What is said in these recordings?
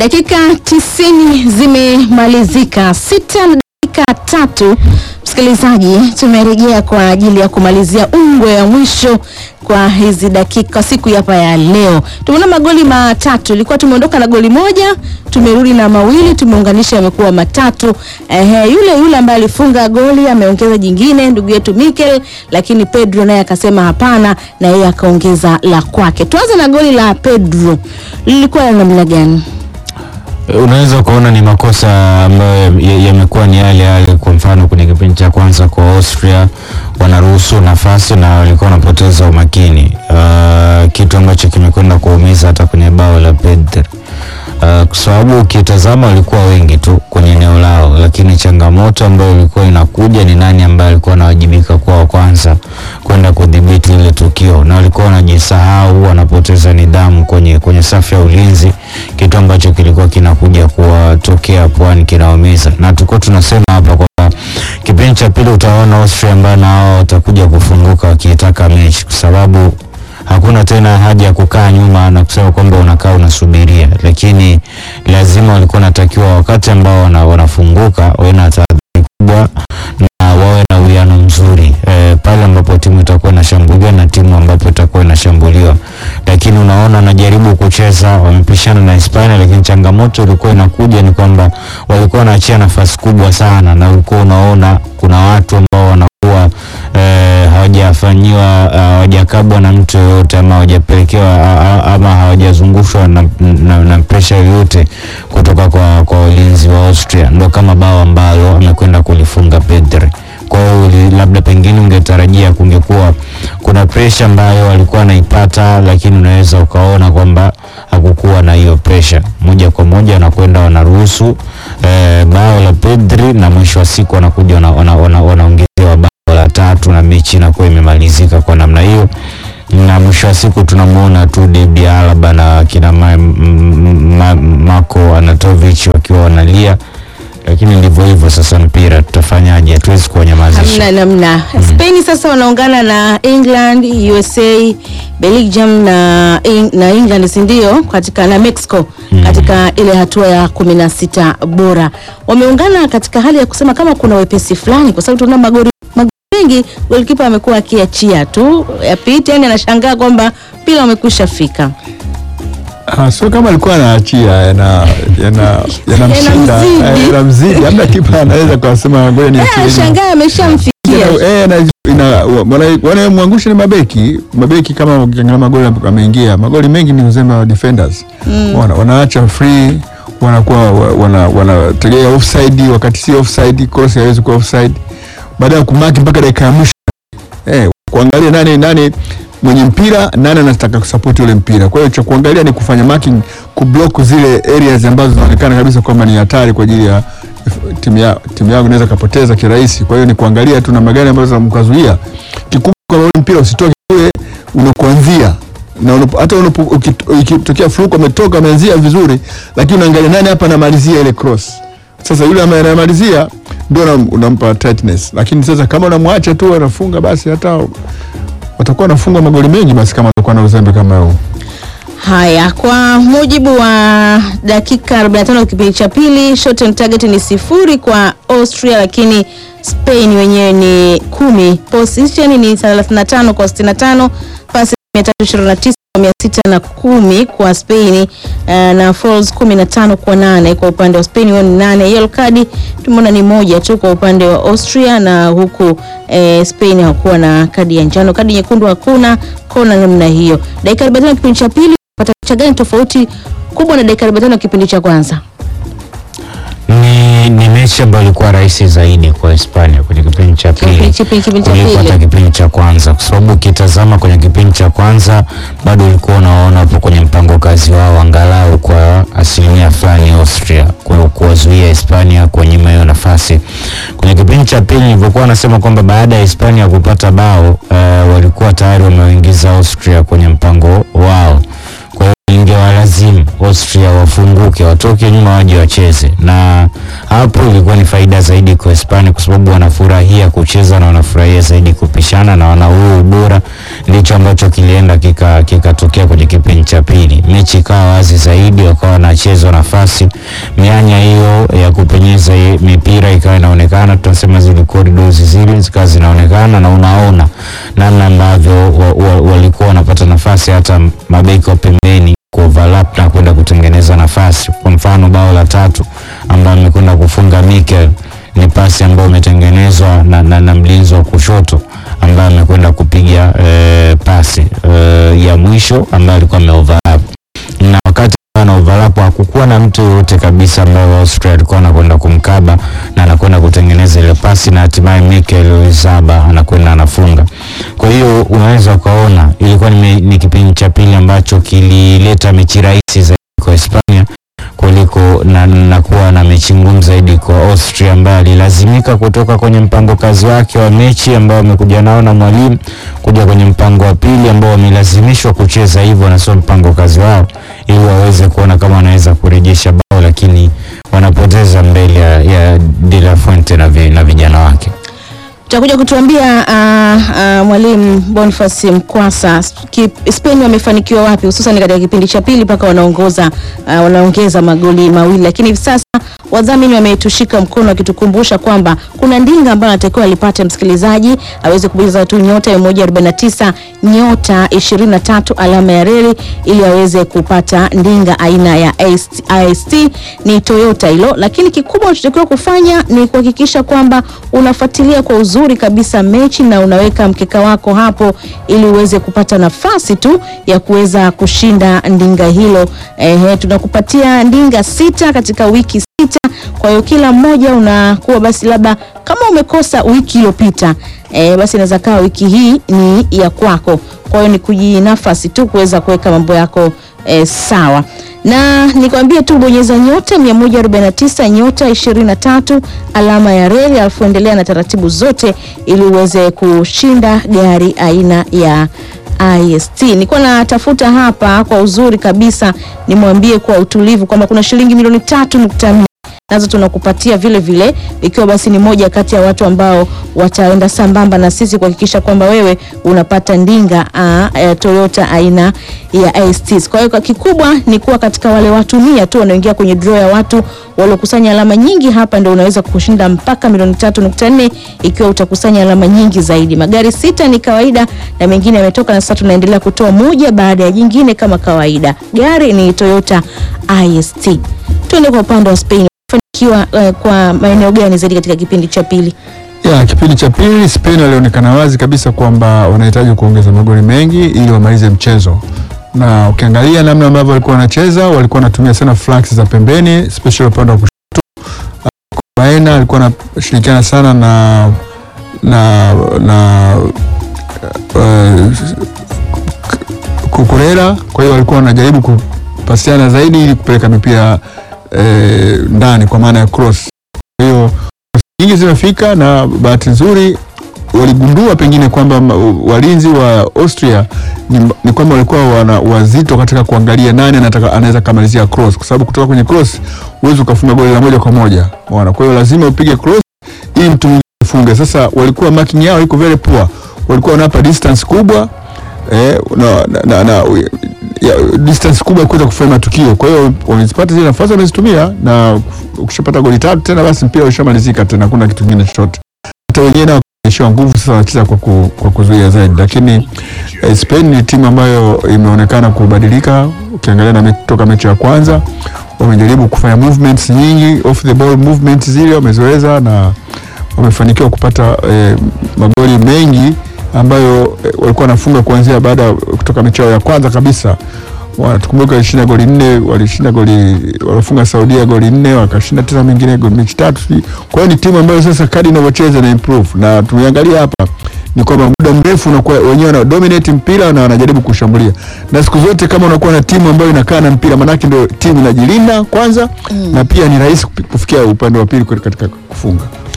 Dakika tisini zimemalizika, sita na dakika tatu. Msikilizaji, tumerejea kwa ajili ya kumalizia ungwe ya mwisho kwa hizi dakika siku hapa ya leo. Tumeona magoli matatu, ilikuwa tumeondoka na goli moja, tumerudi na mawili, tumeunganisha yamekuwa matatu. Ehe, yule yule ambaye alifunga goli ameongeza jingine, ndugu yetu Mikel, lakini Pedro naye akasema hapana, na yeye akaongeza la kwake. Tuanze na goli la Pedro, lilikuwa la namna gani? Unaweza ukaona ni makosa ambayo yamekuwa ni yale yale. Kwa mfano kwenye kipindi cha kwanza kwa Austria wanaruhusu nafasi na walikuwa wanapoteza umakini, uh, kitu ambacho kimekwenda kuumiza hata kwenye bao la Pedro. Uh, kwa sababu ukitazama walikuwa wengi tu kwenye eneo lao, lakini changamoto ambayo ilikuwa inakuja ni nani ambaye alikuwa anawajibika kwa wa kwanza kwenda kudhibiti ile tukio, na walikuwa wanajisahau, wanapoteza nidhamu kwenye, kwenye safu ya ulinzi, kitu ambacho kilikuwa kinakuja kuwatokea Pwani kinaumiza, na tulikuwa tunasema hapa kwamba kipindi cha pili utaona Austria ambao nao watakuja kufunguka wakiitaka mechi kwa sababu hakuna tena haja ya kukaa nyuma na kusema kwamba unakaa unasubiria, lakini lazima walikuwa wanatakiwa wakati ambao wana, wanafunguka wawe na tahadhari kubwa na wawe na uwiano mzuri e, pale ambapo timu itakuwa inashambuliwa na timu ambapo itakuwa inashambuliwa. Lakini unaona wanajaribu kucheza, wamepishana na Hispania, lakini changamoto ilikuwa inakuja ni kwamba walikuwa wanaachia nafasi kubwa sana, na ulikuwa unaona kuna watu ambao wanakuwa e, hawajafanyiwa hawajakabwa na mtu yoyote ama hawajapelekewa ama hawajazungushwa na, na, na presha yoyote kutoka kwa, kwa ulinzi wa Austria, ndo kama bao ambalo amekwenda kulifunga Pedri. Kwa hiyo labda pengine ungetarajia kungekuwa kuna presha ambayo walikuwa wanaipata, lakini unaweza ukaona kwamba hakukuwa na hiyo presha. Moja kwa moja wanakwenda wanaruhusu eh, bao la Pedri na mwisho wa siku wanakuja wanaongezewa wana, wana, wana bao la tatu na mechi inakuwa imemalizika kwa namna hiyo na mwisho wa siku tunamwona tu David Alaba na kina ma, ma, Marko Anatovic wakiwa wanalia, lakini ndivyo hivyo sasa. Mpira tutafanyaje? Hatuwezi kuwanyamazisha. Hamna namna. Spain sasa wanaungana na England, USA, Belgium na, na England si ndio? Katika na Mexico katika ile hatua ya kumi na sita bora wameungana katika hali ya kusema kama kuna wepesi fulani, kwa sababu tunaona magori mengi golikipa amekuwa akiachia tu yapite, yani anashangaa kwamba mpira wamekwisha fika. Ah, sio kama alikuwa anaachia yana yana yanamshinda Yanamzidi. yanamzidi, labda kipa anaweza kusema ngoja Eh, niachie. anashangaa ameshamfikia. Eh, na ina wana- wanamwangusha ni mabeki mabeki, kama ukiangalia magoli ameingia magoli mengi ni uzembe wa defenders wana, wanaacha free wanakuwa wa- wana wanategea offside wakati si offside, cross haiwezi kuwa offside, baada ya kumaki mpaka dakika ya mwisho eh, kuangalia nani nani mwenye mpira nani anataka kusupport ule mpira. Kwa hiyo cha kuangalia ni kufanya marking, kublock zile areas ambazo zinaonekana kabisa kwamba ni hatari kwa ajili ya timu ya timu yao inaweza kapoteza kirahisi. Kwa hiyo ni kuangalia tu namna gani ambazo zinamkazuia. Kikubwa kwa ule mpira usitoke kule unakuanzia na unapo, hata unapo- ukit- ikitokea fluke ametoka ameanzia vizuri, lakini unaangalia nani hapa anamalizia ile cross. Sasa yule ambaye anamalizia ndio unam- unampa tightness, lakini sasa kama unamwacha tu anafunga, basi hata watakuwa wanafunga magoli mengi, basi kama watakuwa na uzembe kama huo. Haya, kwa mujibu wa dakika 45 kipindi cha pili, shot on target ni sifuri kwa Austria, lakini Spain wenyewe ni kumi. Position ni 35 kwa 65, pasi 329 kwa 610 kwa Spain eh, na fouls 15 kwa nane kwa upande wa Spain, wao ni nane. Yellow card tumeona ni moja tu kwa upande wa Austria, na huku eh, Spain hakuwa na kadi ya njano, kadi nyekundu hakuna, kona namna hiyo. Dakika 45 kipindi cha pili pata picha gani tofauti kubwa na dakika 45 kipindi cha kwanza? Ni, ni mechi ambayo ilikuwa rahisi zaidi kwa Hispania kwenye kipindi cha pili Kipindi- kipindi- kipindi cha kuliko hata pili. kipindi cha kwanza, kwa sababu ukitazama kwenye kipindi cha kwanza bado ulikuwa unaona hapo kwenye mpango kazi wao angalau kwa asilimia fulani Austria kwa kuwazuia Hispania kunyima hiyo nafasi. Kwenye kipindi cha pili nilivyokuwa wanasema kwamba baada ya Hispania kupata bao uh, walikuwa tayari wameingiza Austria kwenye mpango wao, kwa hiyo ingewalazimu Austria wafunguke, watoke nyuma, waje wacheze, na hapo ilikuwa ni faida zaidi kwa Hispania kwa sababu wanafurahia kucheza na wanafurahia zaidi kupishana na wana huo ubora. Ndicho ambacho kilienda kika- kikatokea kwenye kipindi cha pili, mechi ikawa wazi zaidi, wakawa wanachezwa nafasi, mianya hiyo ya kupenyeza hii mipira ikawa inaonekana, tunasema zile corridors zile zikawa zinaonekana, na unaona namna ambavyo wa, wa, walikuwa wanapata nafasi hata mabeki wa pembeni kuoverlap na kwenda kutengeneza nafasi. Kwa mfano bao la tatu ambayo amekwenda kufunga Mikel ni pasi ambayo imetengenezwa na, na, na mlinzi wa kushoto ambaye amekwenda kupiga eh, pasi eh, ya mwisho ambayo alikuwa ameoverlap na wakati ana overlap hakukuwa na mtu yoyote kabisa ambaye wa Austria alikuwa anakwenda kumkaba na anakwenda kutengeneza ile pasi na hatimaye Mikel Oyarzabal anakwenda anafunga. Kwa hiyo unaweza ukaona ilikuwa ni, me- ni kipindi cha pili ambacho kilileta mechi rahisi zaidi kwa Hispania kuliko na, na kuwa na mechi ngumu zaidi kwa Austria ambaye alilazimika kutoka kwenye mpango kazi wake wa mechi ambao amekuja nao na mwalimu kuja kwenye mpango wa pili ambao wamelazimishwa kucheza hivyo na sio mpango kazi wao, ili waweze kuona kama wanaweza kurejesha bao, lakini wanapoteza mbele ya, ya De La Fuente na, vi, na vijana wake. Utakuja kutuambia uh, uh, mwalimu Boniface Mkwasa ki- Spain wamefanikiwa wapi hususan katika kipindi cha pili mpaka wanaongoza uh, wanaongeza magoli mawili, lakini hivi sasa wadhamini wametushika mkono wakitukumbusha kwamba kuna ndinga ambayo anatakiwa alipate msikilizaji aweze kubonyeza tu nyota 149 nyota 23 alama ya reli ili aweze kupata ndinga aina ya IST, IST ni Toyota hilo, lakini kikubwa unachotakiwa kufanya ni kuhakikisha kwamba unafuatilia kwa uzuri kabisa mechi na unaweka mkeka wako hapo ili uweze kupata nafasi tu ya kuweza kushinda ndinga hilo. Ehe, tunakupatia ndinga sita katika wiki sita. Kwa hiyo kila mmoja unakuwa basi, labda kama umekosa wiki iliyopita e, basi inaweza kaa wiki hii ni ya kwako. Kwa hiyo ni kujinafasi tu kuweza kuweka mambo yako e, sawa na nikwambie tu bonyeza nyota 149 nyota 23 alama ya reli, alafu endelea na taratibu zote ili uweze kushinda gari aina ya IST. Nilikuwa natafuta hapa kwa uzuri kabisa, nimwambie kwa utulivu kwamba kuna shilingi milioni tatu nukta nne nazo tunakupatia vile vile, ikiwa basi ni moja kati ya watu ambao wataenda sambamba na sisi kuhakikisha kwamba wewe unapata ndinga uh, ya Toyota aina ya IST. Kwa hiyo kwa kikubwa ni kuwa katika wale watu mia tu wanaoingia kwenye draw ya watu waliokusanya alama nyingi, hapa ndio unaweza kushinda mpaka milioni tatu nukta nne ikiwa utakusanya alama nyingi zaidi. Magari sita ni kawaida na mengine yametoka, na sasa tunaendelea kutoa moja baada ya jingine kama kawaida. Gari ni Toyota IST. Tuende kwa upande wa Spain fanikiwa uh, kwa maeneo gani zaidi katika kipindi cha pili? Ya, kipindi cha pili Spain walionekana wazi kabisa kwamba wanahitaji kuongeza magoli mengi ili wamalize mchezo, na ukiangalia namna ambavyo walikuwa wanacheza, walikuwa wanatumia sana flanks za pembeni, especially upande wa kushoto. Baena alikuwa anashirikiana sana na na na uh, Kukurera, kwa hiyo walikuwa wanajaribu kupasiana zaidi ili kupeleka mipira eh, ndani kwa maana ya cross. Kwa hiyo nyingi zimefika na bahati nzuri waligundua pengine kwamba ma- walinzi wa Austria ni, ni kwamba walikuwa wana wazito katika kuangalia nani anataka anaweza kamalizia cross, kwa sababu kutoka kwenye cross huwezi ukafunga goli la moja kwa moja unaona. Kwa hiyo lazima upige cross ili mtu mwingine afunge. Sasa walikuwa marking yao iko very poor, walikuwa wanapa distance kubwa eh, na, na, na, na ya, distance kubwa ya kuweza kufanya matukio. Kwa hiyo wamezipata zile nafasi wamezitumia, na ukishapata goli tatu tena basi mpira ushamalizika tena, hakuna kitu kingine chochote. Hata wenyewe nao wameishiwa nguvu, sasa wanacheza kwa, ku, kwa kuzuia zaidi, lakini eh, Spain ni timu ambayo imeonekana kubadilika. Ukiangalia na me, toka mechi ya kwanza wamejaribu kufanya movements nyingi, off the ball movements zile wamezoeza na wamefanikiwa kupata eh, magoli mengi ambayo eh, walikuwa wanafunga kuanzia baada ya kutoka mechi yao ya kwanza kabisa. Wa- Tukumbuke walishinda goli nne, walishinda goli, walifunga Saudia goli nne, wakashinda tena mengine goli mechi tatu. sijui. Kwa hiyo ni timu ambayo sasa kadi inavyocheza na improve, na tumeangalia hapa ni kwamba muda mrefu unakuwa wenyewe wana dominate mpira na wanajaribu kushambulia, na siku zote kama unakuwa na timu ambayo inakaa na mpira, manake ndio timu inajilinda kwanza na pia ni rahisi kupi- kufikia upande wa pili katika kufunga.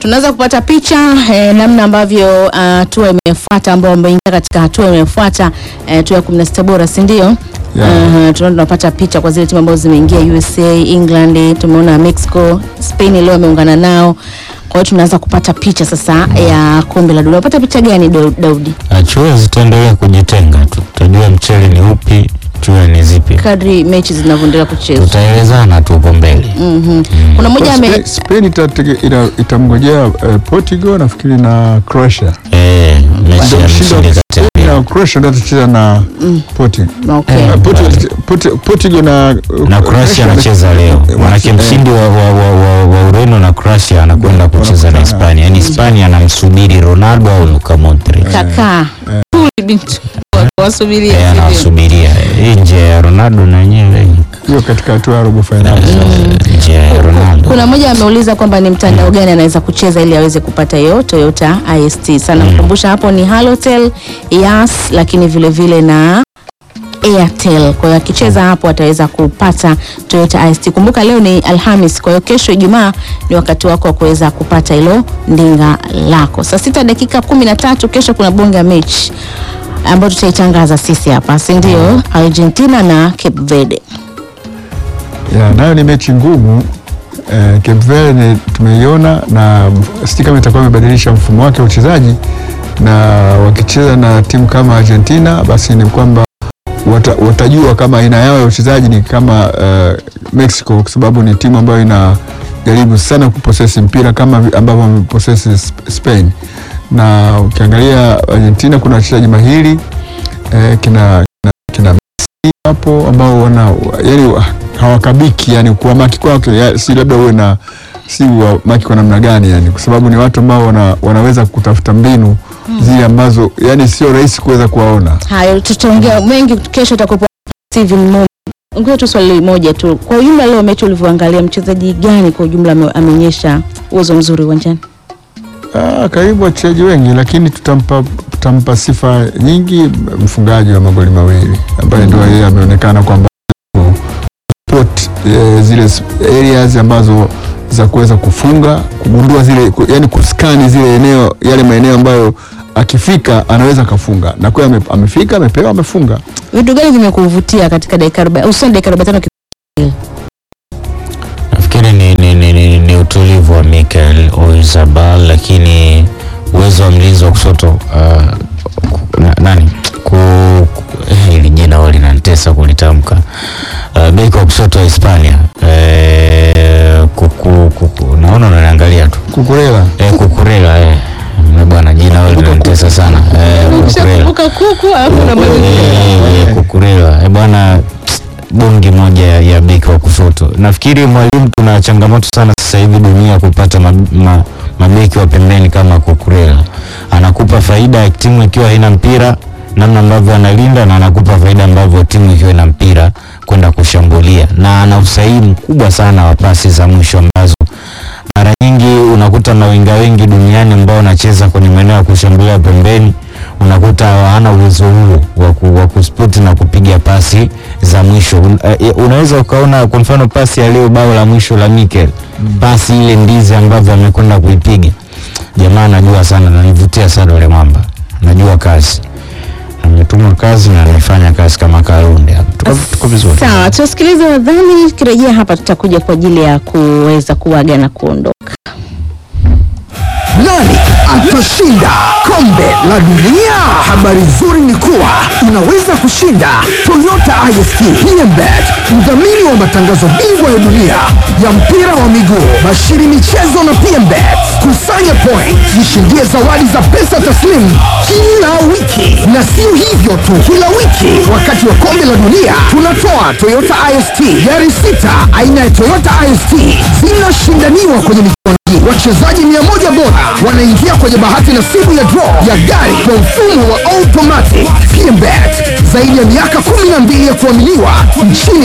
tunaweza kupata picha eh, namna ambavyo hatua imefuata ambao wameingia katika hatua imefuata eh, hatua ya 16 bora si ndio? Yeah. Uh, tunaona tunapata picha kwa zile timu ambazo zimeingia USA, England, tumeona Mexico, Spain leo ameungana nao. Kwa hiyo tunaanza kupata picha sasa ya kombe la dunia. Unapata picha gani Dau- Daudi? Chua zitaendelea kujitenga tu, tutajua mchele ni upi, chua ni zipi, Kadri mechi zinavyoendelea kuchezwa. tutaelezana tu huko mbele. Mhm. Kuna mmoja ame Spain- Spain itatege- ita- itamngojea eh, Portugal nafikiri na Croatia. Eh, mechi Ndio ya mshindi mshindi wa kati ya Spain na Croatia ndio atacheza na Portugal. okay. Eh, Eh, Portugal- Portu- Portugal na na Croatia anacheza leo, manake Eh, mshindi wa, wa, wa, wa, wa Ureno na Croatia anakwenda kucheza na Hispania. Yani Hispania anamsubiri Ronaldo au Luka Modric, Kaka. Bintu. Wasubiria. Eh, si ndio? anawasubiria Eh, nje ya Ronaldo na wenyewe hiyo katika hatua ya robo finali. nje ya Ronaldo. Kuna mmoja ameuliza kwamba ni mtandao gani anaweza kucheza ili aweze kupata hiyo Toyota IST. Sana mkumbusha hapo ni Halotel, Yas, lakini vile vile na Airtel. Kwa hiyo akicheza hapo ataweza kupata Toyota IST. Kumbuka leo ni Alhamis, kwa hiyo kesho Ijumaa ni wakati wako wa kuweza kupata hilo ndinga lako. Saa sita dakika kumi na tatu kesho kuna bonge ya mechi ambayo tutaitangaza sisi hapa, si ndio? Argentina na Cape Verde. Ya, nayo ni mechi ngumu eh, Cape Verde ni- tumeiona na sijui kama itakuwa imebadilisha mfumo wake wa uchezaji, na wakicheza na timu kama Argentina basi ni kwamba wata, watajua kama aina yao ya uchezaji ni kama eh, Mexico kwa sababu ni timu ambayo inajaribu sana kuposesi mpira kama vi- ambavyo wameposesi Sp- Spain, na ukiangalia Argentina kuna wachezaji mahiri eh, kina, kina, kina Messi hapo ambao wana yani hawakabiki yani kuwamaki kwake ya- si labda uwe na si wamaki kwa namna gani yani kwa sababu ni watu ambao wana, wanaweza kutafuta mbinu zile ambazo yani sio rahisi kuweza kuwaona Hayo tutaongea mengi kesho. Itakuwepo Steven Mumbi. Ngoja tu swali moja tu, kwa ujumla leo mechi ulivyoangalia, mchezaji gani kwa ujumla ame- ameonyesha uwezo mzuri uwanjani? Ah, karibu wachezaji wengi lakini tutampa, tutampa sifa nyingi mfungaji wa magoli mawili ambaye ndio yeye ameonekana kwamba spot eh, zile s- areas ambazo za kuweza kufunga kugundua zile ku- yani kuskani zile eneo yale maeneo ambayo akifika anaweza akafunga na kweli ame, amefika amepewa amefunga Vitu gani vimekuvutia katika dakika 40 hususan dakika 45 Nafikiri ni, ni, ni, ni, ni utulivu wa Mikel Oyarzabal, lakini uwezo wa mlinzi wa kushoto uh, ku- na, nani ku, ku, eh, hili jina huwa linanitesa kulitamka uh, beki wa kushoto wa Hispania eh, kuku, kuku, naona unaniangalia tu kukurela eh, Kukurela eh. Na bwana jina huwa linanitesa sana eh, Kukurela kuku alafu na Eh, Kukurela Eh, bwana bongi moja ya, ya beki wa kushoto. Nafikiri mwalimu, tuna changamoto sana sasa hivi dunia kupata ma, ma, mabeki wa pembeni kama Kukurela. Anakupa faida ya timu ikiwa haina mpira, namna ambavyo analinda na anakupa faida ambavyo timu ikiwa ina mpira kwenda kushambulia, na ana usahihi mkubwa sana wa pasi za mwisho ambazo mara nyingi unakuta mawinga wengi duniani ambao wanacheza kwenye maeneo ya kushambulia pembeni, unakuta hawana uwezo huo wa ku- wa kuspoti na kupiga pasi za mwisho. Un, uh, unaweza ukaona kwa mfano pasi ya leo, bao la mwisho la Mikel, pasi ile ndizi ambavyo amekwenda kuipiga, jamaa anajua sana, nanivutia sana yule mwamba, najua kazi, ametuma kazi na amefanya kazi kama Karunde hapa. Tuko, tuko vizuri. Sawa, tusikilize wadhani, kirejea hapa tutakuja kwa ajili ya kuweza kuaga na kuondoka. Nani atashinda kombe la dunia? Habari nzuri ni kuwa unaweza kushinda Toyota IST PMBet, mdhamini wa matangazo bingwa ya dunia ya mpira wa miguu, bashiri michezo na PMBet. Kusanya point, jishindie zawadi za pesa taslimu kila wiki, na sio hivyo tu, kila wiki wakati wa kombe la dunia tunatoa Toyota IST gari sita aina ya Toyota IST zinashindaniwa kwenye michuano hii. Wachezaji mia moja bora wanaingia kwenye bahati nasibu ya draw ya gari kwa mfumo wa automatic. PMBet zaidi ya miaka 12 ya kuaminiwa nchini